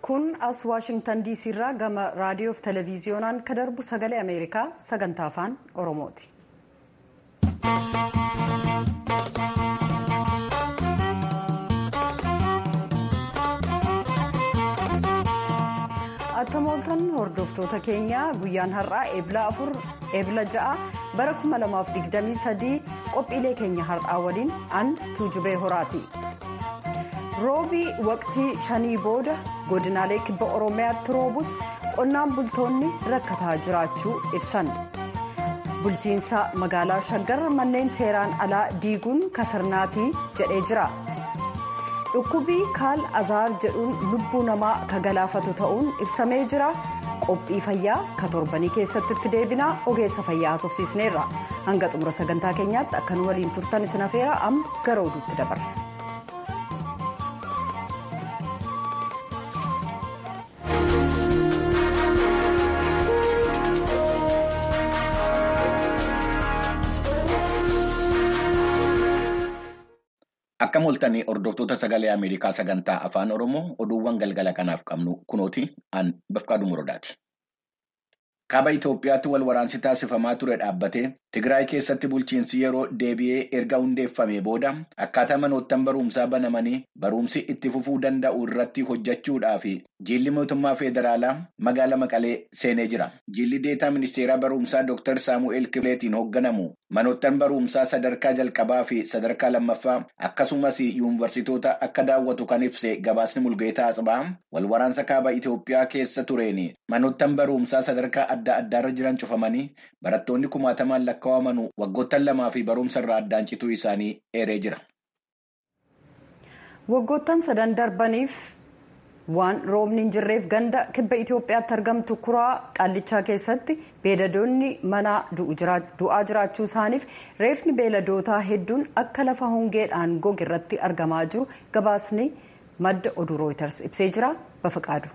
kun as waashingtan diisii irraa gama raadiyoo fi televiziyoonaan ka darbu sagalee ameerikaa sagantaa afaan oromooti. attamooltan hordoftoota keenyaa guyyaan har'aa eebila afur eebila ja'a bara 2023 qophiilee keenya har'aa waliin an tuujubee horaati. roobii waqtii shanii booda godinaalee kibba oromiyaatti roobus qonnaan bultoonni rakkataa jiraachuu ibsan bulchiinsa magaalaa shaggar manneen seeraan alaa diiguun kasarnaatii jedhee jira dhukkubii kaal azaar jedhuun lubbuu namaa ka galaafatu ta'uun ibsamee jira qophii fayyaa ka torbanii keessatti itti deebinaa ogeessa fayyaa haasofsiisneerra hanga xumura sagantaa keenyaatti akkan waliin turtan isin afeera amma gara oduutti dabarra. Akka mul'atanii hordoftoota sagalee Ameerikaa sagantaa afaan Oromoo oduuwwan galgala kanaaf qabnu kunooti an bafqaadhu muradaati. Kaaba Itoophiyaatti wal waraansi taasifamaa ture dhaabbatee Tigraay keessatti bulchiinsi yeroo deebi'ee erga hundeeffamee booda akkaataa manoottan barumsaa banamanii barumsi itti fufuu danda'u irratti hojjechuudhaaf jiilli mootummaa federaalaa magaala Maqalee seenee jira. Jiilli deetaa ministeeraa barumsaa Dr. Saamu'eel Kibileetiin hoogganamu manoottan barumsaa sadarkaa jalqabaa fi sadarkaa lammaffaa akkasumas yuunivarsitoota akka daawwatu kan ibse gabaasni mulgeetaa Atsibaa wal waraansa kaaba Itoophiyaa keessa tureen manoottan barumsaa sadarkaa adda addaarra jiran cufamanii barattoonni kumaatamaan lakkaa'aman waggoottan lamaa fi barumsa irraa addaan cituu isaanii eeree jira. waggoottan sadan darbaniif waan roobni hin jirreef ganda kibba Itoophiyaatti argamtu kuraa qaallichaa keessatti beeladoonni manaa du'aa jiraachuu isaaniif reefni beeladootaa hedduun akka lafa hongeedhaan goge irratti argamaa jiru gabaasni madda oduu rooyiters ibsee jira bafaqaadu.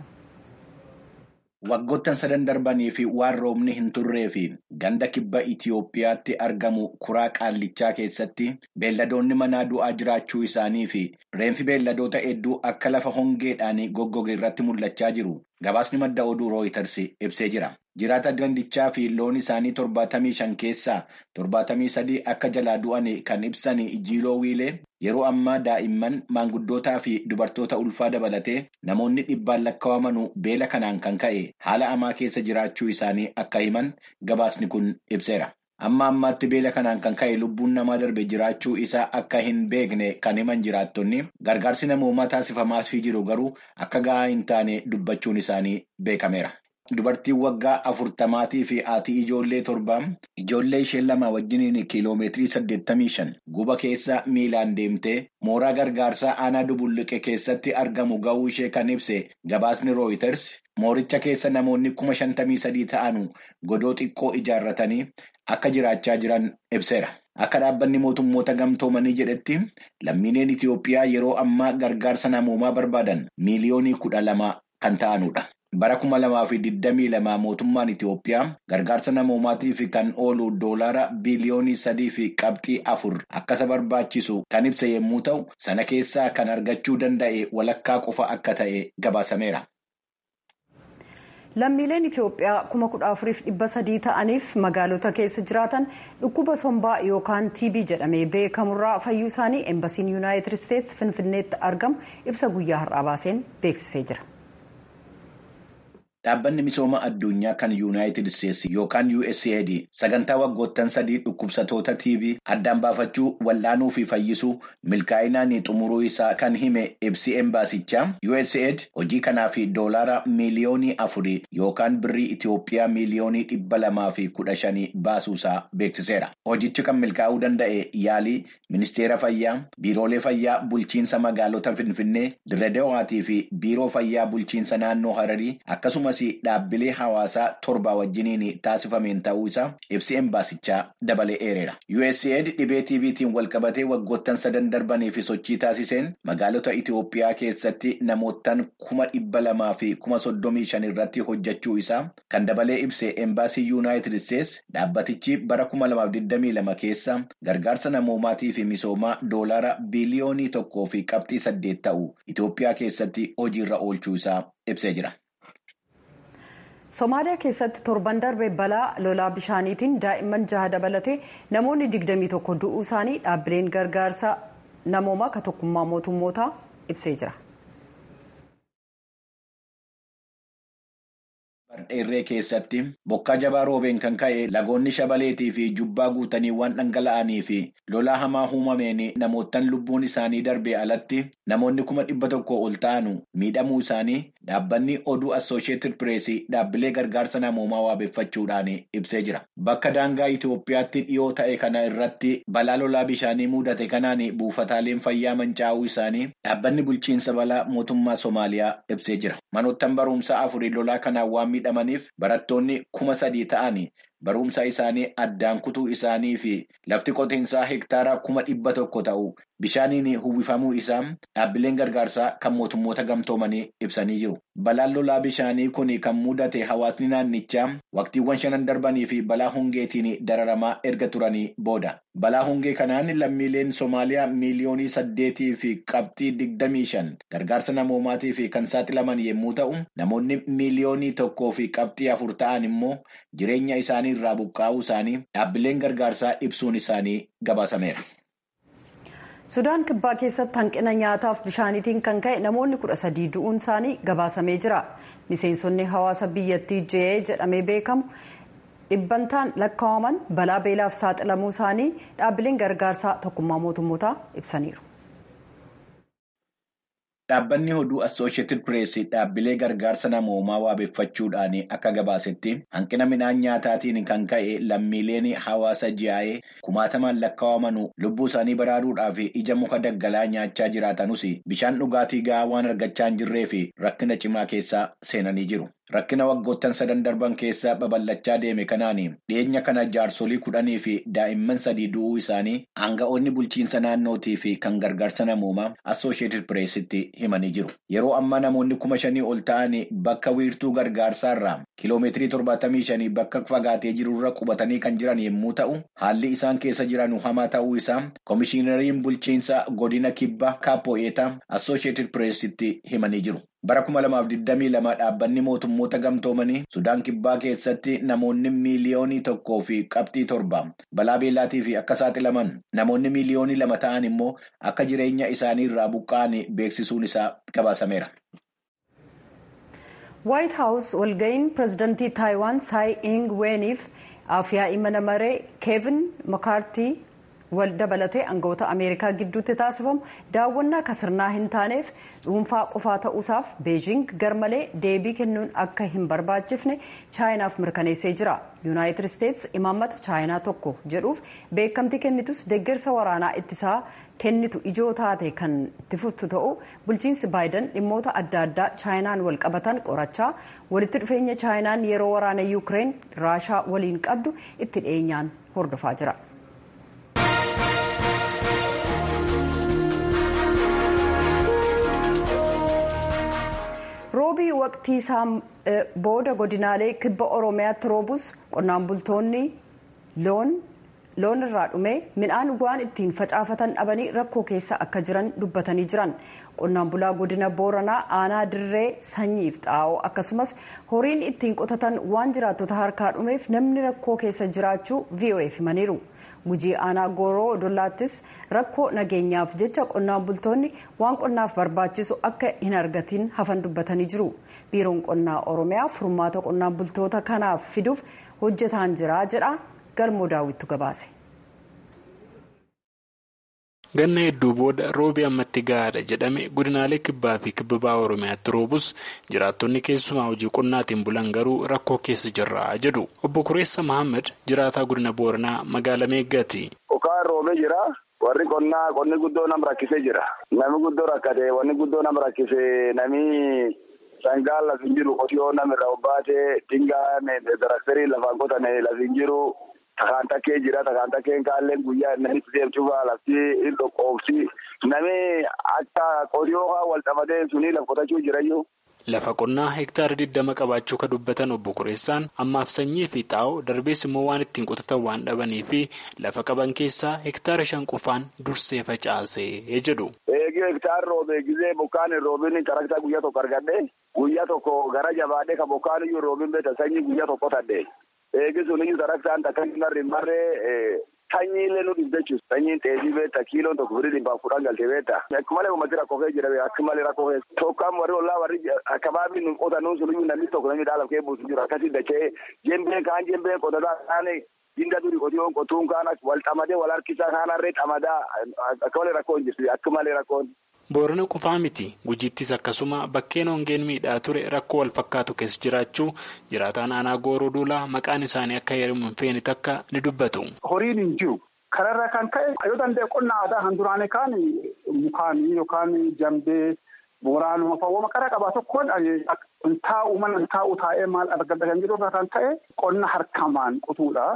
Waggoottan sadan darbanii fi waan roobni hin turree fi ganda kibba Itoophiyaatti argamu kuraa qaallichaa keessatti beelladoonni manaa du'aa jiraachuu isaanii fi reenfi beelladoota hedduu akka lafa hongeedhaan goggoge irratti mul'achaa jiru. Gabaasni madda oduu rooyiters ibsee jira. Jiraata gandichaa fi loon isaanii torbaatamii shan keessaa torbaatamii sadii akka jalaa du'an kan ibsan jiiloo wiilee yeroo ammaa daa'imman maanguddootaa fi dubartoota ulfaa dabalatee namoonni dhibbaan lakkaa'aman beela kanaan kan ka'e haala hamaa keessa jiraachuu isaanii akka himan gabaasni kun ibseera. Amma ammaatti beela kanaan kan ka'e lubbuun namaa darbe jiraachuu isaa akka hin beekne kan himan jiraattonni gargaarsi namoomaa taasifamaas jiru garuu akka gahaa hin taane dubbachuun isaanii beekameera. Dubartiin waggaa afurtamaatii fi haati ijoollee torbaa ijoollee ishee lama wajjiniin kiiloomeetirii saddeettamii shan guba keessa miilaan deemtee mooraa gargaarsaa aanaa dubulliqe keessatti argamu ga'uu ishee kan ibse gabaasni rooyiters mooricha keessa namoonni kuma shantamii sadii ta'an godoo xiqqoo ijaarratanii akka jiraachaa jiran ibseera. Akka dhaabbanni mootummoota gamtoomanii jedhetti lammiileen Itoophiyaa yeroo ammaa gargaarsa namoomaa barbaadan miiliyoonii kudha lama kan ta'anudha. Bara kuma lamaa fi digdamii lamaa mootummaan Itoophiyaa gargaarsa namoomaatiif kan oolu doolaara biliyoonii sadii fi qabxii afur akkasa barbaachisu kan ibsa yommuu ta'u sana keessaa kan argachuu danda'e walakkaa qofa akka ta'e gabaasameera. lammiileen itiyoophiyaa kuma kudha afuriif dhibba sadii ta'aniif magaalota keessa jiraatan dhukkuba sombaa yookaan tb jedhamee beekamurraa fayyuu isaanii eembasiin yuunaayitid isteetsi finfinneetti argamu ibsa guyyaa har'aa baaseen beeksisee jira. Dhaabbanni misooma addunyaa kan yuunaayitid isteetsi yookaan USAID sagantaa waggoottan sadii dhukkubsatoota TB addaan baafachuu wal'aanuu fi fayyisuu milkaa'inaan xumuruu isaa kan hime ibsi embaasichaa USAID hojii kanaaf doolaara miiliyoonii afurii yookaan birrii Itoophiyaa miiliyoonii dhibba lamaa fi kudha shanii baasuusaa beeksiseera. Hojichi kan milkaa'uu danda'e yaalii ministeera fayyaa, biiroolee fayyaa bulchiinsa magaalota Finfinnee, Dirredawaatii fi biiroo fayyaa bulchiinsa naannoo Hararii akkasumas akkasumas dhaabbilee hawaasaa torba wajjiniin taasifameen ta'uu isaa ibsi embaasichaa dabalee eereera. USAID dhibee TVtiin walqabatee waggoottan sadan darbanii fi sochii taasiseen magaalota Itoophiyaa keessatti namootaan kuma dhibba lamaa fi kuma soddomii shan irratti hojjechuu isaa kan dabalee ibse embaasii yuunaayitid isteetsi dhaabbatichi bara kuma lamaaf digdamii lama keessa gargaarsa namoomaatii fi misoomaa doolaara biliyoonii tokkoo fi qabxii saddeet ta'u Itoophiyaa keessatti hojiirra oolchuu isaa ibsee jira. Somaaliyaa keessatti torban darbe balaa lolaa bishaaniitiin daa'imman jaha dabalatee namoonni digdamii tokko du'uu isaanii dhaabbileen gargaarsa namoomaa ka tokkummaa mootummootaa ibsee jira. Dheerree keessatti bokkaa jabaa roobeen kan ka'e lagoonni shabaleetii fi jubbaa guutanii waan dhangala'anii fi lolaa hamaa uumameen namootaan lubbuun isaanii darbee alatti namoonni kuma dhibba tokko ol ta'anu miidhamuu isaanii dhaabbanni oduu assooshieetid pireesii dhaabbilee gargaarsa namoomaa waabeeffachuudhaan ibsee jira. Bakka daangaa Itoophiyaatti dhiyoo ta'e kana irratti balaa lolaa bishaanii mudate kanaan buufataaleen fayyaa mancaa'uu isaanii dhaabbanni bulchiinsa balaa mootummaa Somaaliyaa ibsee jira. Manoottan barumsaa afurii lolaa kanaan waan miidhamaniif barattoonni kuma sadii ta'anii barumsa isaanii addaan kutuu isaanii fi lafti qotiinsaa hektaara kuma dhibba tokko ta'u bishaaniin uwwifamuu isaa dhaabbileen gargaarsaa kan mootummoota gamtoomanii ibsanii jiru. Balaan lolaa bishaanii kun kan mudate hawaasni naannichaa waqtiiwwan shanan darbanii fi balaa hongeetiin dararamaa erga turanii booda. Balaa hongee kanaan lammiileen Somaaliyaa miiliyoonii saddeetii fi qabxii digdamii shan gargaarsa namoomaatii fi kan saaxilaman yommuu ta'u, namoonni miiliyoonii tokkoo fi qabxii afur ta'an immoo jireenya isaanii irraa buqqaa'uu isaanii dhaabbileen gargaarsaa ibsuun isaanii gabaasameera. Sudaan kibbaa keessatti hanqina nyaataaf bishaaniitiin kan ka'e namoonni kudha sadii du'uun isaanii gabaasamee jira. Miseensonni hawaasa biyyattii jee jedhamee beekamu dhibbantaan lakkaa'aman balaa beelaaf saaxilamuu isaanii dhaabbileen gargaarsaa tokkummaa mootummootaa ibsaniiru. Dhaabbanni oduu Assooshieetid Pireesii dhaabbilee gargaarsa namoomaa waabeeffachuudhaan akka gabaasetti hanqina midhaan nyaataatiin kan ka'e lammiileen hawaasa ji'aa'ee kumaatamaan lakkaa'aman lubbuu isaanii baraaruudhaaf ija muka daggalaa nyaachaa jiraatanus bishaan dhugaatii gahaa waan argachaa hin jirree fi rakkina cimaa keessa seenanii jiru. Rakkina waggoottan sadan darban keessa babal'achaa deeme kanaan dhiyeenya kana jaarsolii kudhanii fi daa'imman sadii du'uu isaanii aanga'oonni bulchiinsa naannootii fi kan gargaarsa namoomaa Assooshieetid Pireesitti himanii jiru. Yeroo ammaa namoonni kuma shanii ol ta'an bakka wiirtuu gargaarsaarraa kiloomeetirii torbaatamii shanii bakka fagaatee jirurra qubatanii kan jiran yommuu ta'u, haalli isaan keessa jiran hamaa ta'uu isaa Komishinariin bulchiinsa godina kibba Kaappoo'eetaa Assooshieetid Pireesitti himanii jiru. Bara kuma lamaaf digdamii lama dhaabbanni mootummoota gamtoomanii Sudaan kibbaa keessatti namoonni miiliyoonii tokkoo fi qabxii torba balaa beelaatii fi akka saaxilaman namoonni miiliyoonii lama ta'an immoo akka jireenya isaanii irraa buqqa'an beeksisuun isaa gabaasameera. Waayit Haawus walga'iin pirezidantii Taayiwaan Saay Ing Weeniif afyaa'ii mana maree Keevin Makaartii wal dabalatee aangawoota ameerikaa gidduutti taasifamu daawwannaa kasirnaa hin taaneef dhuunfaa qofaa ta'uusaaf beejing garmalee deebii kennuun akka hin barbaachifne chaayinaaf mirkaneessee jira yuunaayitid isteets imaammata chaayinaa tokko jedhuuf beekamtii kennitus deeggarsa waraanaa ittisaa kennitu ijoo taate kan itti fuftu ta'u bulchiinsi baayidan dhimmoota adda addaa chaayinaan wal qabatan qorachaa walitti dhufeenya chaayinaan yeroo waraana yuukireen raashaa waliin qabdu itti dhiyeenyaan hordofaa jira. roobii waqtii isaa booda godinaalee kibba oromiyaatti roobus qonnaan bultoonni loon loon irraa dhume midhaan waan ittiin facaafatan dhabanii rakkoo keessa akka jiran dubbatanii jiran qonnaan bulaa godina booranaa aanaa dirree sanyiif xaa'oo akkasumas horiin ittiin qotatan waan jiraattota harkaa dhumeef namni rakkoo keessa jiraachuu vo'eef himaniiru. gujii aanaa gooroo odollaattis rakkoo nageenyaaf jecha qonnaan bultoonni waan qonnaaf barbaachisu akka hin argatiin hafan dubbatanii jiru biiroon qonnaa oromiyaa furmaata qonnaan bultoota kanaaf fiduuf hojjetaan jira jedha galmoo daawwittu gabaase. ganna hedduu booda roobii ammatti gahaadha jedhame godinaalee kibbaa fi kibbabaa oromiyaatti roobus jiraattonni keessumaa hojii qonnaatiin bulan garuu rakkoo keessa jirra jedhu obbo kureessa mahammad jiraataa godina booranaa magaalaa meeggaati. okaan roobee jira warri qonnaa qonni guddoo nam rakkisee jira nami guddoo rakkate wanni guddoo nam rakkise nami sangaan lafa hin jiru qotiyoo namirra obbaatee dingaan daraktarii lafaan qotane lafa hin jiru takaan takkee jira takaan takkeen kaalleen guyyaa namitti deemtuufaa lafti hin dhoqqoobsi nami akka qotiyoo haa wal xamadee suni lafa qotachuu jirayyuu. Lafa qonnaa hektaara 20 qabaachuu ka dubbatan obbo Qureessaan ammaaf sanyii fi xaa'oo darbees immoo waan ittiin qotatan waan dhabanii fi lafa qaban keessaa hektaara shan qofaan dursee facaasee jedhu. Eegi hektaara roobee gizee bokkaan hin roobin karaktaa guyyaa tokko argadhe guyyaa tokko gara jabaadhee ka bokkaan iyyuu roobin beeta sanyii guyyaa tokko tadde eegi sun iyyuu karaktaan takka hin marre marree sanyiilee nu dhibde jechuudha. Sanyiin xeesii beekta kiiloon tokko firii dhibbaaf kudhan galte beekta. Akka malee uummati rakkoo kee jira akka malee rakkoo kee. Tokkaan warri ollaa warri akabaabii nu qotanuu sun iyyuu namni tokko namni dhaala kee buusu jiru akkasii dachee jembeen kaan jembeen qotataa kaan ginda duri qotiyoon qotuun kaan wal xamadee wal harkisaa kaan harree xamadaa akka malee rakkoo hin jirtu akka malee rakkoon. Boorana qofaa miti gujiittis akkasuma bakkeen hongeen miidhaa ture rakkoo wal fakkaatu keessa jiraachuu jiraataan aanaa gooroo duulaa maqaan isaanii akka heerumu hin feene takka ni dubbatu. Horiin hin jiru. Kanarraa kan ka'e yoo danda'e qonna aadaa kan duraanii kaan mukaanii yookaan jambee booraanuma fawwama qara qabaa tokkoon taa'u mana taa'u taa'ee maal argata kan jedhu kan ta'e qonna harkamaan qotuudha.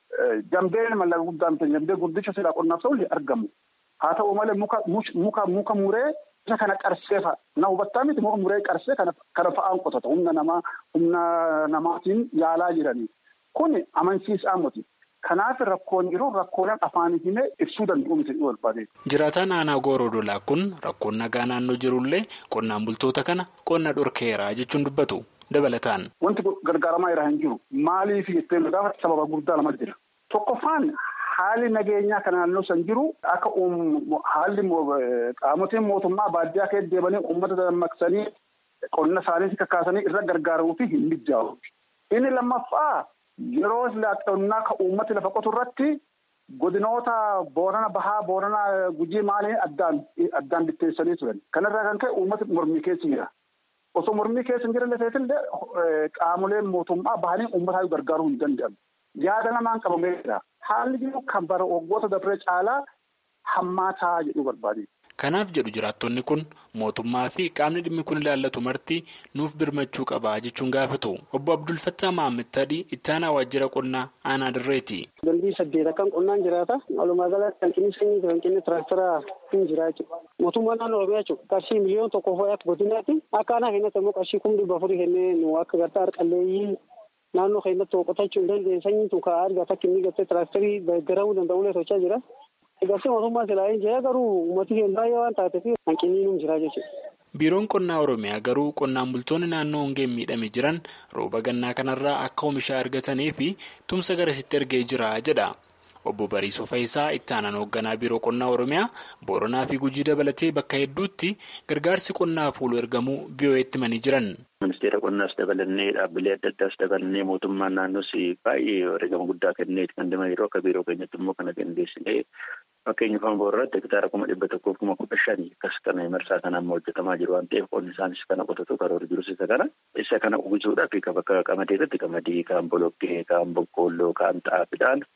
Jambeen mallaqa guddaa miti jambee guddicha silaa qonnaaf ta'u argamu. Haa ta'u malee muka muka muka muree isa kana qarsee fa'a. Na hubattaa miti muka muree qarsee kana kana fa'aan qotata. Humna namaa humna namaatiin yaalaa jiranii. Kuni amansiisaa miti. Kanaaf rakkoon jiru rakkooleen afaan himee ibsuu danda'u miti barbaade. Jiraataan aanaa gooroo dolaa kun rakkoon nagaa naannoo jirullee qonnaan bultoota kana qonna dhorkeera jechuun dubbatu dabalataan. Wanti gargaaramaa irraa hin jiru. Maaliif jettee gaafatti sababa guddaa lama jira. Tokkoffaan Haalli nageenyaa kan naannoo san jiru akka haalli qaamotiin mootummaa baadiyyaa keessa deemanii uummata dammaqsanii qonna isaanii kakaasanii irra gargaaruu fi hin mijaa'u. Inni lammaffaa yeroo qonnaa kan uummati lafa qotu irratti godinoota boorana bahaa boorana gujii maaliin addaan addaan bitteessanii turan. Kanarraa kan ka'e uummati mormii keessa jira. Osoo mormii keessa hin jiran illee qaamoleen mootummaa bahanii uummata gargaaruu hin danda'amu. Yaada namaan qabamee jira. Haalli jiru kan bara waggoota dabree caalaa hammaataa jedhu barbaade. Kanaaf jedhu jiraattonni kun mootummaa fi qaamni dhimmi kun ilaallatu marti nuuf birmachuu qaba jechuun gaafatu. Obbo Abdul Fattah Mahammad Tadii itti aanaa waajjira qonnaa aanaa dirreeti. Gandii saddeet akkan qonnaan jiraata. Walumaa galatti hanqinni sanyii fi hanqinni tiraaktara hin jira jechuudha. Mootummaan naannoo Oromiyaa jechuudha. Qarshii miliyoona tokko fa'aatti godinaatti akka aanaa keenyatti immoo qarshii kuma dhibba afurii kennee nu akka gartaa harqalleeyyii naannoo keenyatti qotachuu hin dandeenye sanyiin tun kan argata akka inni gartee tiraaktarii gargaaramuu danda'u tochaa jira. Egarsii mootummaa silaa hin jira garuu uummatni keenya baay'ee waan taateef hanqinni nu jira jechuudha. Biiroon qonnaa Oromiyaa garuu qonnaan bultoonni naannoo hongeen miidhame jiran rooba gannaa kanarraa akka oomishaa argatanii fi tumsa garasitti ergee jira jedha. Obbo Bariisoo Fayisaa itti aanaan hoogganaa biiroo qonnaa Oromiyaa Booranaa fi Gujii dabalatee bakka hedduutti gargaarsi qonnaaf oolu ergamuu VOA'tti himanii jiran. Ministeera qonnaas dabalannee dhaabbilee adda addaas dabalannee mootummaan naannoos baay'ee wareegama guddaa kenneeti kan deemaa jiru akka biiroo keenyatti immoo kana dandeessinee fakkeenya afaan boorratti hektaara kuma dhibba tokkoof kuma kudha shanii akkas kana marsaa kana amma hojjetamaa jiru waan ta'eef qonni isaanis kana qotatu karoora jirus isa kana isa kana uwwisuudhaaf bakka qamadeetti qamadii kaan boloqqee kaan boqqoolloo kaan xaafiidhaan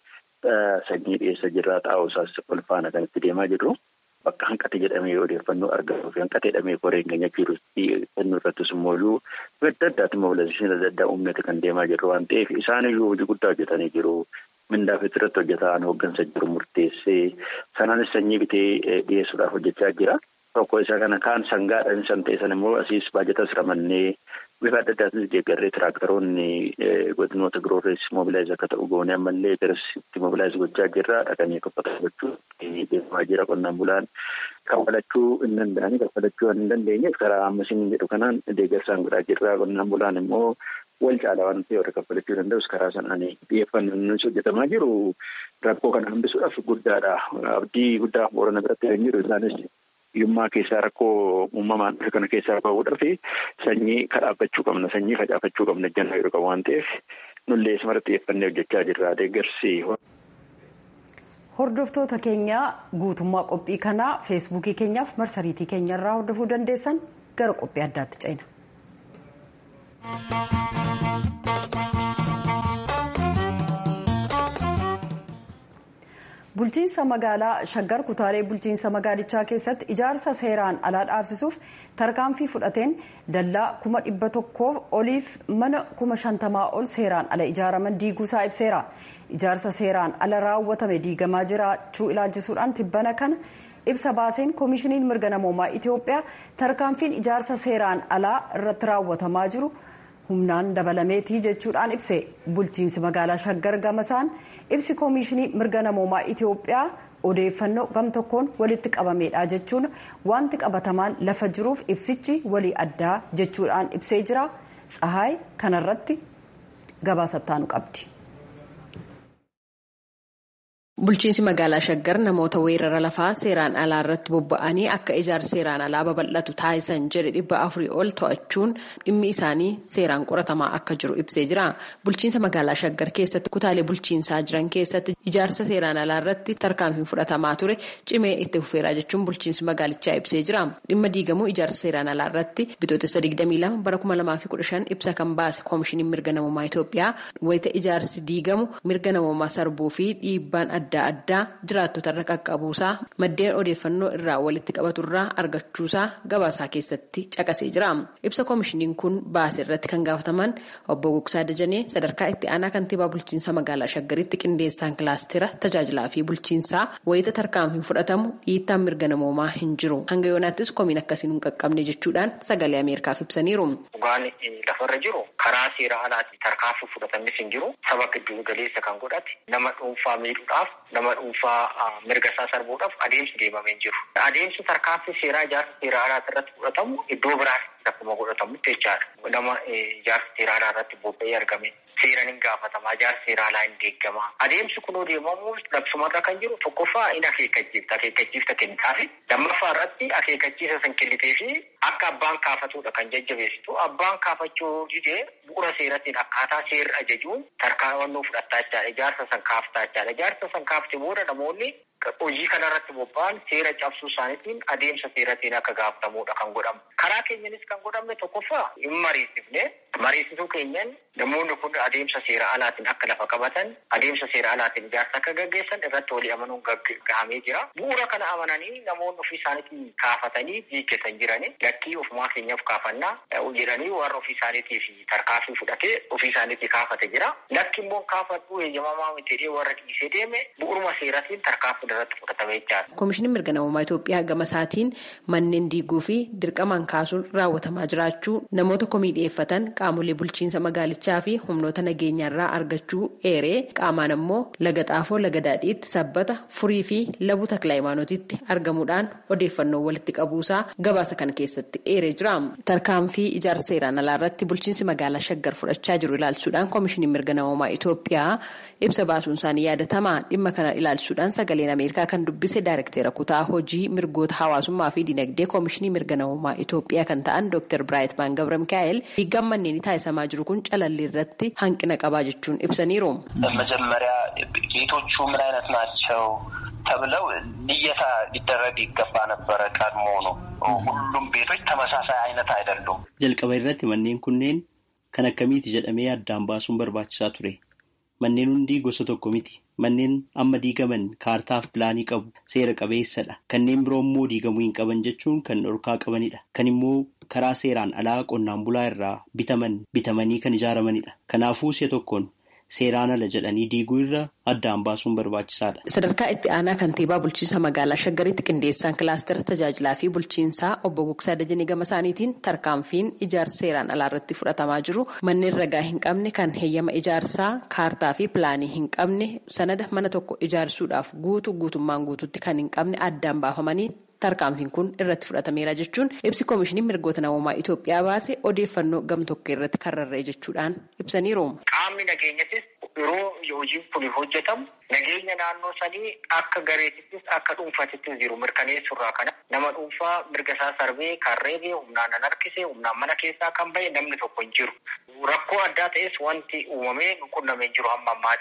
sanyii dhiyeessa jirraa xaa'oo isaas ol faana kan itti deemaa jirru. Bakka hanqate jedhamee odeeffannoo argamuu fi hanqate jedhamee koreen keenya jirutti kennuu irrattis immoo iyyuu adda addaatti mobilaayizeeshinii adda addaa uumnate kan deemaa jirru waan ta'eef isaan iyyuu hojii guddaa hojjetanii jiru. Mindaa fi irratti hojjetaan hooggansa jiru murteessee sanaanis sanyii bitee dhiyeessuudhaaf hojjechaa jira. Tokko isa kana kaan sangaadhaan san ta'e san immoo asiis baajatas ramannee bifa adda addaatis deeggarree tiraaktaroonni godinoota biroorrees mobilaayiz akka ta'u goone ammallee garasitti mobilaayiz gochaa jirra dhaqanii kaffaltaa gochuu deemaa jira qonnaan bulaan kaffalachuu hin danda'anii kaffalachuu hin dandeenyeef karaa ammasiin jedhu kanaan deeggarsaan godhaa jirra qonnaan bulaan immoo wal caalaa waan ta'e warra kaffalachuu danda'us karaa sanaan xiyyeeffannoo hojjetamaa jiru rakkoo kana hambisuudhaaf guddaadha abdii guddaa boorana biratti kan jiru isaanis hiyyummaa keessaa rakkoo uumamaan dhufe kana keessaa bahuudhaaf sanyii kadhaabbachuu qabna sanyii facaafachuu qabna jennaa yeroo qabu waan ta'eef nullee isumatti xiyyeeffannee hojjechaa jirra deeggarsi. Hordoftoota keenya guutummaa qophii kanaa feesbuukii keenyaaf marsariitii keenyarraa hordofuu dandeessan gara qophii addaatti ceena. bulchiinsa magaalaa shaggar kutaalee bulchiinsa magaalichaa keessatti ijaarsa seeraan alaa dhaabsisuuf tarkaanfii fudhateen dallaa kuma dhibba tokkoof oliif mana kuma shantamaa ol seeraan ala ijaaraman diiguusaa ibseera ijaarsa seeraan ala raawwatame diigamaa jiraachuu ilaalchisuudhaan tibbana kana ibsa baaseen koomishiniin mirga namoomaa itiyoophiyaa tarkaanfiin ijaarsa seeraan alaa irratti raawwatamaa jiru humnaan dabalameetii jechuudhaan ibse bulchiinsi magaalaa shaggar gamasaan ibsi koomishinii mirga namoomaa itiyoophiyaa odeeffannoo gam tokkoon walitti qabameedha jechuun wanti qabatamaan lafa jiruuf ibsichi walii addaa jechuudhaan ibsee jira tsahaay kanarratti gabaasattaanu qabdi. Bulchiinsi magaalaa Shaggar namoota weerara lafaa seeraan alaa irratti bobba'anii akka ijaarsa seeraan alaa babal'atu taasisan jedhe dhibba afurii ol to'achuun dhimmi isaanii seeraan qoratamaa akka jiru ibsee jira. Bulchiinsa magaalaa Shaggar keessatti kutaalee bulchiinsaa jiran keessatti ijaarsa seeraan alaa irratti tarkaanfiin fudhatamaa ture cimee itti fufeeraa jechuun bulchiinsi magaalichaa ibsee jira. Dhimma diigamuu ijaarsa seeraan alaa irratti bitootessa 22 bara 2015 ibsa kan baase koomishiniin mirga namummaa Itoophiyaa wayita ijaarsi diigamu mirga namummaa sarbuu fi dhiibbaan adda adda addaa jiraattota irra qaqqabuusaa maddeen odeeffannoo irraa walitti qabaturraa argachuusaa gabaasaa keessatti caqasee jira ibsa koomishiniin kun baase irratti kan gaafataman obbo Gugsaa Dajanee sadarkaa itti aanaa kantiibaa bulchiinsa magaalaa shaggaritti qindeessaan kilaastera tajaajilaa fi bulchiinsaa wayita tarkaanfiin fudhatamu dhiittaan mirga namoomaa hin jiru hanga yoonaattis komiin akkasiin hin qaqqabne jechuudhaan sagalee ameerikaaf ibsaniiru. Dhugaan lafarra jiru karaa seera alaatiin tarkaanfii fudhatamis hin jiru saba giddu galeessa kan godhate nama dhuunfaa miidhuudhaaf nama dhuunfaa mirga isaa sarbuudhaaf adeemsi deemamee hin jiru. Adeemsi tarkaanfii seeraa ijaarsa seera alaati irratti fudhatamu iddoo biraatti akkuma godhatamutti jechaadha. Nama ijaarsa seera alaa irratti bobba'ee argame seeraan hin gaafatamaa ijaarsa seera alaa hin deeggamaa. Adeemsi kun deemamu labsumarra kan jiru tokkoffaa in akeekkachiifta akeekkachiifta kennitaafi lammaffaa irratti akeekkachiisa san kennitee fi akka abbaan kaafatudha kan jajjabeessitu abbaan kaafachuu didee bu'uura seerattiin akkaataa seerri ajajuun tarkaanfannoo fudhattaa jechaadha ijaarsa san kaaftaa jechaadha ijaarsa san kaafte booda namoonni hojii kanarratti bobba'an seera cabsuu isaaniitiin adeemsa seeratiin akka gaafatamudha kan godhamu. Karaa keenyanis kan godhamne tokkoffaa hin mariisifne mariisisuu keenyan namoonni kun adeemsa seera alaatiin akka lafa qabatan adeemsa seera alaatiin ijaarsa akka gaggeessan irratti walii amanuun gahamee jira. Bu'uura kana amananii namoonni ofii isaaniitiin kaafatanii diiggetan jirani lakkii ofumaa keenyaaf kaafannaa jedhanii warra ofii isaaniitiif tarkaanfii fudhatee ofii isaaniitii kaafate jira. Lakki immoo kaafadhuu eeyyamamaa miti warra dhiisee deeme bu'uuruma seeratiin tarkaanfii koomishiniin mirga namummaa Itoophiyaa gama isaatiin manneen diiguu fi dirqamaan kaasuun raawwatamaa jiraachuu namoota komii dhiyeeffatan qaamolee bulchiinsa magaalichaa fi humnoota nageenyaarraa argachuu eeree qaamaan ammoo laga xaafoo laga daadhiitti sabbata furii fi labuu takla imaanootitti argamuudhaan odeeffannoo walitti qabuusaa gabaasa kana keessatti eeree jira tarkaanfii ijaarsa seeraan alaa irratti bulchiinsi magaalaa shaggar fudhachaa jiru ilaalchisuudhaan koomishiniin mirga namummaa Itoophiyaa ibsa baasuun isaanii yaadatama dhimma kana ilaalchisuudhaan sagaleen ameerikaa kan dubbise daayirektera kutaa hojii mirgoota hawaasummaa fi dinagdee koomishinii mirga namummaa Itoophiyaa kan ta'an Dr. Biraayitmaan Gabra Mikaa'el diigaan manneen taasisamaa jiru kun calalli irratti hanqina qabaa jechuun ibsaniiru. መጀመሪያ ቤቶቹ ምን አይነት ናቸው ተብለው ልየታ ሊደረግ ይገባ ነበረ ቀድሞ ነው። ሁሉም ቤቶች ተመሳሳይ አይነት አይደሉም። jalqaba irratti manneen kunneen kan akkamiiti jedhamee addaan baasuun barbaachisaa ture. Manneen hundi gosa tokko miti. Manneen amma diigaman kaartaaf pilaanii qabu seera qabeessadha. Kanneen biroo immoo diigamuu hin qaban jechuun kan dhorkaa qabanidha. Kan immoo karaa seeraan alaa qonnaan bulaa irraa bitaman bitamanii kan ijaaramanidha. Kanaafuu si'a tokkoon seeraan ala jedhanii diiguu irra addaan baasuun barbaachisaadha. Sadarkaa itti aanaa kantiibaa bulchiinsa magaalaa Shaggaritti qindeessaan kilaastera tajaajilaa fi bulchiinsaa obbo Gugsaa Dajanee gama isaaniitiin tarkaanfiin ijaarsa seeraan alaa irratti fudhatamaa jiru manneen ragaa hin qabne kan heeyyama ijaarsaa kaartaa fi pilaanii hin qabne sanada mana tokko ijaarsuudhaaf guutuu guutummaan guutuutti kan hin qabne addaan baafamanii. Tarkaanfiin kun irratti fudhatameera jechuun ibsi koomishinii mirgoota namummaa Itoophiyaa baase odeeffannoo gamtokkee irratti kan rarra'e jechuudhaan ibsaniiru. Qaamni nageenyattis yeroo hojiin kun hojjetamu nageenya naannoo sanii akka gareetittis akka dhuunfatittis jiru mirkaneessurraa kana nama dhuunfaa mirga isaa sarbee kan reebee humnaan nan harkise humnaan mana keessaa kan bahe namni tokko hin jiru. Rakkoo addaa ta'es wanti uumamee qunnamee jiru hamma ammaatitti.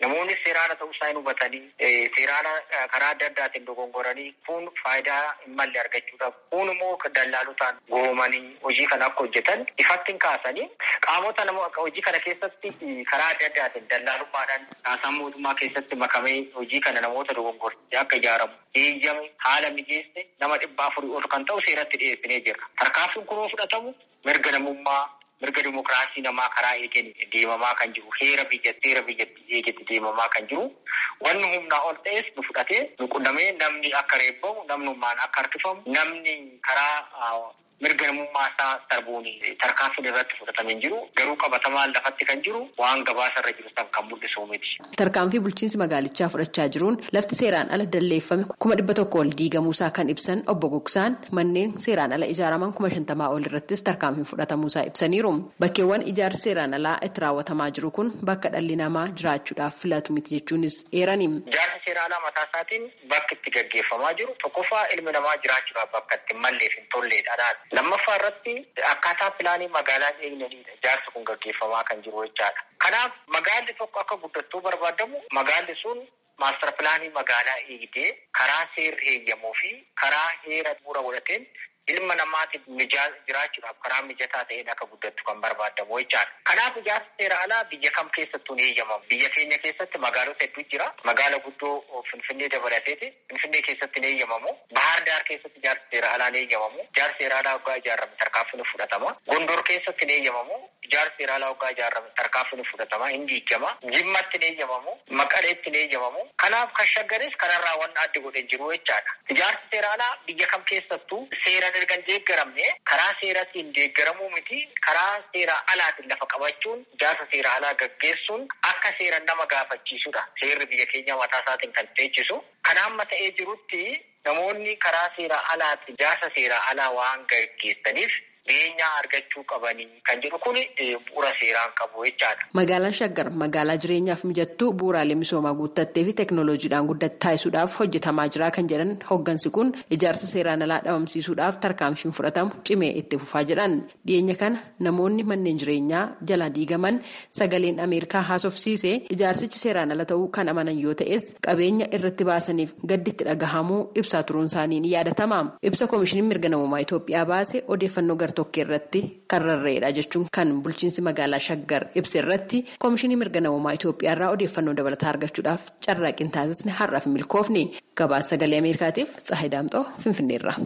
namoonni seeraana ta'uusaa hin hubatanii seeraana karaa adda addaatiin dogongoranii kun faayidaa hin malle argachuudhaaf kun immoo dallaalotaan goomanii hojii kana akka hojjetan ifatti hin kaasanii qaamota nama hojii kana keessatti karaa adda addaatiin dallaalummaadhaan haasaan mootummaa keessatti makamee hojii kana namoota dogongorsiisee akka ijaaramu eeyyame haala mijeesse nama dhibbaa afurii ol kan ta'u seeratti dhiyeessinee jirra. Tarkaanfiin kunoo fudhatamu mirga namummaa mirga dimokiraasii namaa karaa eegen deemamaa kan jiru heera biyyatti heera biyyatti eegetti deemamaa kan jiru wanni humnaa ol ta'es nu fudhatee nu qunnamee namni akka reebbamu namnummaan akka harkifamu namni karaa mirga namummaa isaa darbuun tarkaanfiin irratti fudhatamee jiru garuu qabatamaan lafatti kan jiru waan gabaasa irra jiru san kan mul'isu miti. Tarkaanfii bulchiinsi magaalichaa fudhachaa jiruun lafti seeraan ala dalleeffame kuma dhibba tokko ol diigamuusaa kan ibsan obbo Gogsaan manneen seeraan ala ijaaraman kuma shantamaa ol irrattis tarkaanfiin fudhatamuusaa ibsaniiru. Bakkeewwan ijaarsi seeraan alaa itti raawwatamaa jiru kun bakka dhalli namaa jiraachuudhaaf filatu miti jechuunis eerani. Ijaarsi seeraan alaa mataa isaatiin bakki itti gaggeeffamaa jiru tokkoffaa ilmi namaa jiraachuudhaaf bakka itti malleef hin tolleedha. Lammaffaa irratti akkaataa pilaanii magaalaa eegnaniidha. Ijaarsi kun gaggeeffamaa kan jiru jechaadha. Kanaaf magaalli tokko akka guddattuu barbaadamu magaalli sun maastar pilaanii magaalaa eegdee karaa seerri eeyyamuu fi karaa heera bu'uura godhateen ilma namaatiif jiraachuudhaaf karaa mijataa ta'een akka guddattu kan barbaadamu jechaadha. Kanaaf ijaarsi seera alaa biyya kam keessattuu ni eeyyamamu. Biyya keenya keessatti magaalota hedduu jira. Magaala guddoo Finfinnee dabalateeti. Finfinnee keessatti ni eeyyamamu. Bahar Daar keessatti ijaarsi seera alaa ni eeyyamamu. Ijaarsi seera alaa waggaa ijaarame tarkaanfiin fudhatama. Gondor keessatti ni eeyyamamu. Ijaarsi seera alaa waggaa ijaarame tarkaanfiin fudhatama. Hin diigama. Jimmatti ni eeyyamamu. Maqaleetti ni eeyyamamu. Kanaaf kan shaggares kanarraa waan adda godhee jiru jechaadha. Ijaarsi seera alaa biyya kam keessattuu seera erga hin deeggaramne karaa seeratiin deeggaramuu miti karaa seera alaatiin lafa qabachuun ijaarsa seera alaa gaggeessuun akka seera nama gaafachiisudha. Seerri biyya keenya mataa isaatiin kan teechisu. Kan amma ta'ee jirutti namoonni karaa seera alaatiin ijaarsa seera alaa waan gaggeessaniif beenyaa argachuu qabanii kan jedhu kun bu'uura seeraan qabu jechaadha. Magaalaan Shaggar magaalaa jireenyaaf mijattuu bu'uuraalee misoomaa guuttattee fi teeknooloojiidhaan guddatte taasisuudhaaf hojjetamaa jira kan jedhan hoggansi kun ijaarsa seeraan alaa dhabamsiisuudhaaf tarkaanfiin fudhatamu cimee itti fufaa jedhan dhiyeenya kana namoonni manneen jireenyaa jala diigaman sagaleen ameerikaa haasofsiise ijaarsichi seeraan ala ta'uu kan amanan yoo ta'es qabeenya irratti baasaniif gadditti dhagahamuu ibsaa turuun isaanii ni yaadatama ibsa koomishiniin mirga namummaa Itoophiyaa baase odeeffannoo gartokkee irratti kan rarra'edha jechuun kan bulchiinsi magaalaa shaggar ibsa irratti koomishinii mirga namummaa Itoophiyaa irraa odeeffannoo dabalataa argachuudhaaf carraaqqiin taasisne har'aaf milkoofni gabaasa sagalee ameerikaatiif tsahay daamxoo finfinneerra.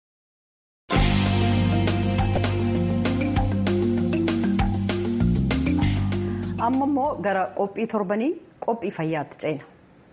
amma immoo gara qophii torbanii qophii fayyaatti ceena.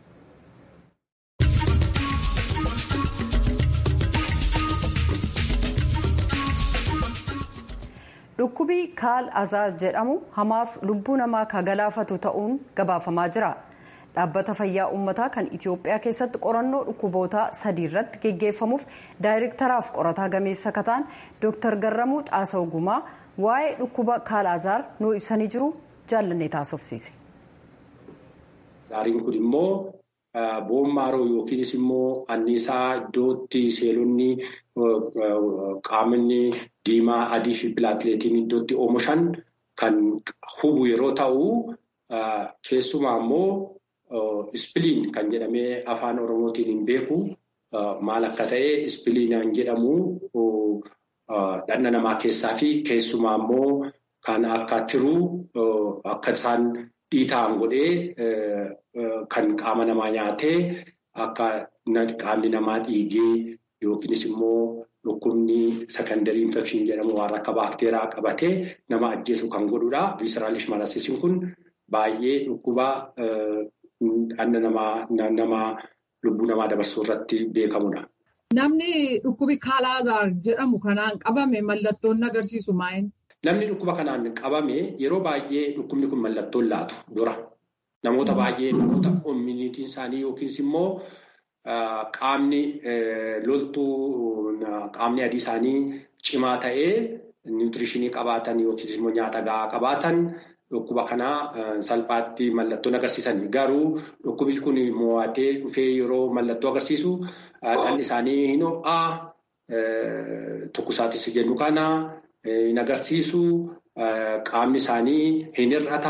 dhukkubii kaal azaar jedhamu hamaaf lubbuu namaa kan galaafatu ta'uun gabaafamaa jira dhaabbata fayyaa uummataa kan itiyoophiyaa keessatti qorannoo dhukkuboota sadii irratti geggeeffamuuf daayirektaraaf qorataa gameessa kataan dooktar garramuu xaasa'u gumaa waa'ee dhukkuba kaal azaar nuu ibsanii jiru jaallannee taasofsiise. Zaariin kun immoo boommaaroo yookiinis immoo anniisaa iddootti seelonni qaamni diimaa adii fi pilaakileetiin iddootti oomishan kan hubu yeroo ta'u keessumaa immoo ispiliin kan jedhamee afaan oromootiin hin beeku maal akka ta'e ispiliinaan jedhamu dhanna namaa keessaa fi keessumaa immoo kan akka tiruu akka isaan dhiitaan godhee kan qaama namaa nyaatee akka qaamni namaa dhiigee yookiinis immoo dhukkubni sekondarii infekshin jedhamu waan akka baakteeraa qabatee nama ajjeesu kan godhudha. Viisiraalish marasisiin kun baay'ee dhukkuba dhanna namaa lubbuu namaa dabarsuu irratti beekamudha. Namni dhukkubi kaalaazaar jedhamu kanaan qabame mallattoon agarsiisu maa'in? Namni dhukkuba kanaan qabame yeroo baay'ee dhukkubni kun mallattoon laatu dura. Namoota baay'ee namoota immuniitiin isaanii yookiis immoo qaamni loltuu qaamni adii isaanii cimaa ta'ee niwutirishinii qabaatan yookiis immoo nyaata gahaa qabaatan dhukkuba kanaa salphaatti mallattoon agarsiisan. Garuu dhukkubni kun mo'atee dhufee yeroo mallattoo agarsiisu dhalli isaanii hin ho'aa tokkosaatis jennu kana hin agarsiisu qaamni isaanii hin hir'ata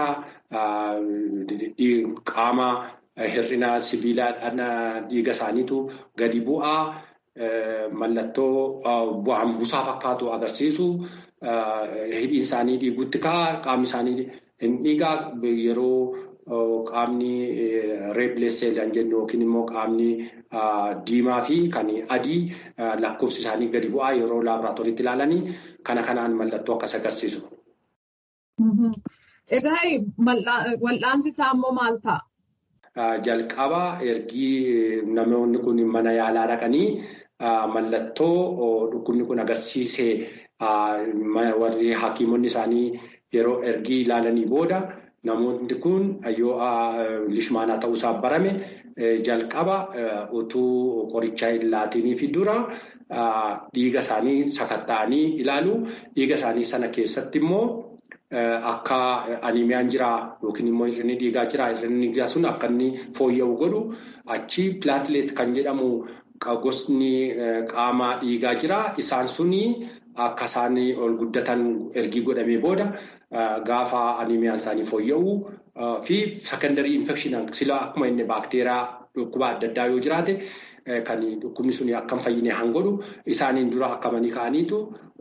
qaama hir'ina sibiilaa dhiiga isaaniitu gadi bu'aa mallattoo bu'aan buusaa fakkaatu agarsiisu hidhiin isaanii dhiigutti ka'a qaamni isaanii hin dhiigaa yeroo qaamni reebileessee kan jennu yookiin immoo qaamni diimaa fi kan adii lakkoofsi isaanii gadi bu'aa yeroo laaboraatooriitti ilaalanii kana kanaan mallattoo akkas agarsiisu. Egaa wal'aansi isaa immoo maal ta'a? Jalqaba ergii namoonni kun mana yaalaa dhaqanii mallattoo dhukkubni kun agarsiisee warri hakiimonni isaanii yeroo ergii ilaalanii booda namoonni kun yoo lishmaanaa ta'uusaa barame jalqaba utuu qoricha hin laatanii fi dura dhiiga isaanii sakatta'anii ilaalu dhiiga isaanii sana keessatti immoo. Akka animiyaan jiraa yookiin immoo hir'inni dhiigaa jiraa hir'inni dhiigaa sun akka inni fooyya'u godhu achi pilaatileet kan jedhamu gosni qaama dhiigaa jiraa isaan suni akka isaan ol guddatan ergii godhamee booda gaafa animiyaan isaanii fooyya'u fi sekondarii infekshinaan sila akkuma inni baakteeriyaa dhukkuba adda addaa yoo jiraate kan dhukkubni suni akka hin fayyine han godhu isaaniin dura akkamanii ka'aniitu.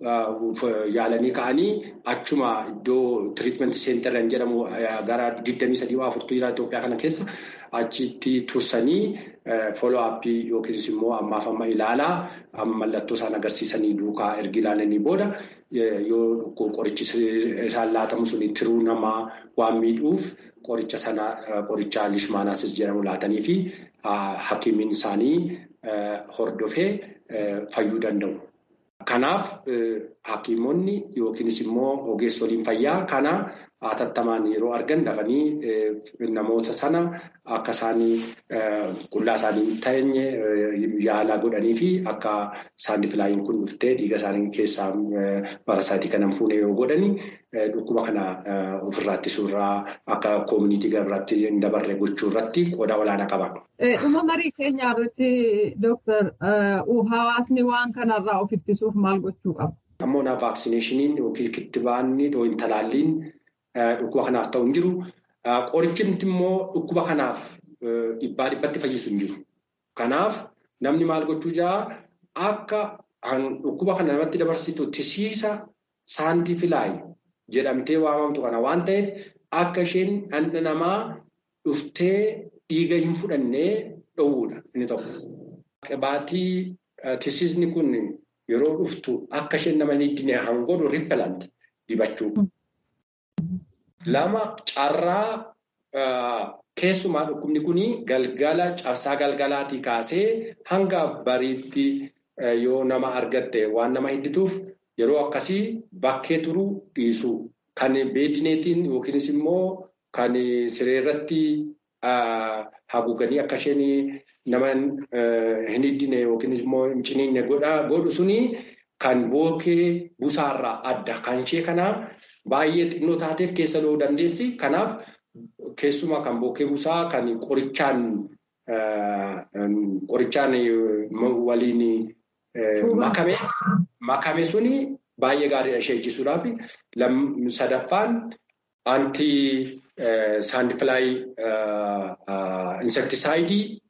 Yaalanii ka'anii achuma iddoo tiriitmenti seenteran jedhamu gara 23 jira Itoophiyaa kana keessa achitti tursanii foloo aappii yookiinis immoo ammaaf amma ilaalaa mallattoo isaan agarsiisanii duukaa ergi ilaalanii booda yoo qorichi isaan laatamu suni tiruu namaa waan miidhuuf qoricha sana qoricha lishmaanaasis jedhamu laatanii fi hakiimiin isaanii hordofee fayyuu danda'u. Kanaaf hakiimonni yookiinis immoo ogeessoliin fayyaa kana hatattamaan yeroo argan dafanii namoota sana akka isaan qullaa isaanii hin teenye yaalaa godhanii fi akka saandipilaayiin kun dhuftee dhiiga isaanii keessaa parasaayitii kana fuune yoo godhani dhukkuba kana ofirraa ittisuurraa akka koomunitii garaatti hin dabarre gochuu irratti qooda olaanaa qaba. Dhuma marii keenya irratti dooktar hawaasni waan kanarraa of ittisuuf maal gochuu qaba? Ammoon vaaksineeshiniin yookiin kittibaanni yookiin talaalliin dhukkuba kanaaf ta'u hin jiru. Qorichimti immoo dhukkuba kanaaf dhibbaa dhibbatti fayyisu hin jiru. Kanaaf namni maal gochuu jira akka dhukkuba kana namatti dabarsitu tisiisa saantifilaay jedhamtee waamamtu kana waan ta'eef akka isheen dhandha namaa dhuftee dhiiga hin fudhannee dhowwuudha inni tokko. Qibaatii tisiisni kun yeroo dhuftu akka isheen nama hin hiddine hangodhu rippelant dibachuu. Lama carraa keessumaa dhukkubni kun galgala cabsaa galgalaatii kaasee hanga bariitti yoo nama argatte waan nama hiddituuf yeroo akkasii bakkee turuu dhiisuu kan beedineetiin yookiinis immoo kan sireerratti haguuganii akka isheen nama hin hiddine yookiinis immoo hin ciniinne godhu suni kan bookee busaarraa adda kan ishee kanaa. Baay'ee xinnoo taateef keessa lo'uu dandeessi. Kanaaf keessumaa kan bookee busaa kan qorichaan qorichaan waliin makame makame suni baay'ee gaariidha ishee ejjisuudhaaf. Sadaffaan anti saandifilaay insektisaayidii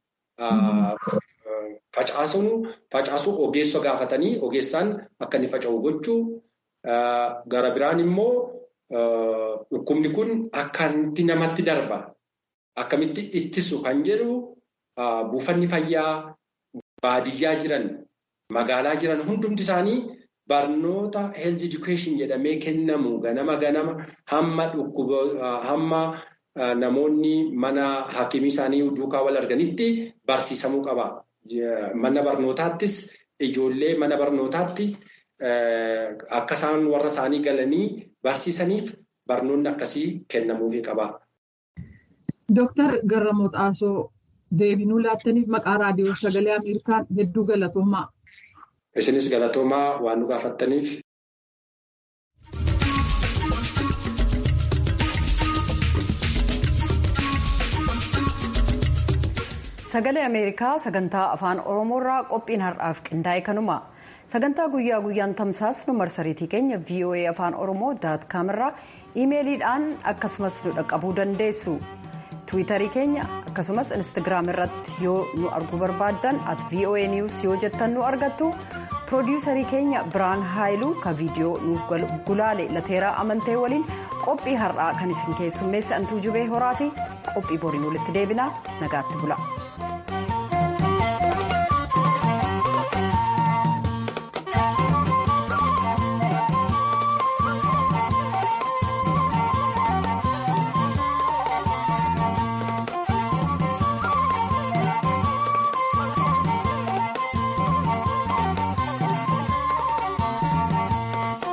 facaasuun facaasuu ogeessa gaafatanii ogeessaan akka inni faca'u gochuu. Gara biraan immoo dhukkubni kun akkamitti namatti darba akkamitti ittisu kan jedhu buufanni fayyaa baadiyyaa jiran magaalaa jiran hundumti isaanii barnoota health education jedhamee kennamu ganama ganama hamma dhukkuba hamma namoonni mana hakimii isaanii duukaa wal arganitti barsiisamuu qaba. Mana barnootaattis ijoollee mana barnootaatti. Akka isaan warra isaanii galanii barsiisaniif barnoonni akkasii kennamuufii qaba. Dooktar Garramoo Xaasoo deebinuu laattaniif maqaa raadiyoo sagalee Ameerikaan hedduu galatoomaa. Isinis galatoomaa waan nu gaafattaniif. Sagalee Ameerikaa sagantaa afaan Oromoorraa qophiin har'aaf qindaa'e kanuma. sagantaa guyyaa guyyaan tamsaasnu marsariitii keenya voa afaan oromoo daat kaamirraa iimeeliidhaan akkasumas nu dhaqqabuu dandeessu tiwiitarii keenya akkasumas instagiraam irratti yoo nu arguu barbaaddan at voa news yoo jettan nu argattu piroodiyuusarii keenya biraan haayiluu ka viidiyoo nuuf gulaale lateeraa amantee waliin qophii har'aa kan isin keessummeesse antuu jubee horaati qophii boriin walitti deebinaa nagaatti bula.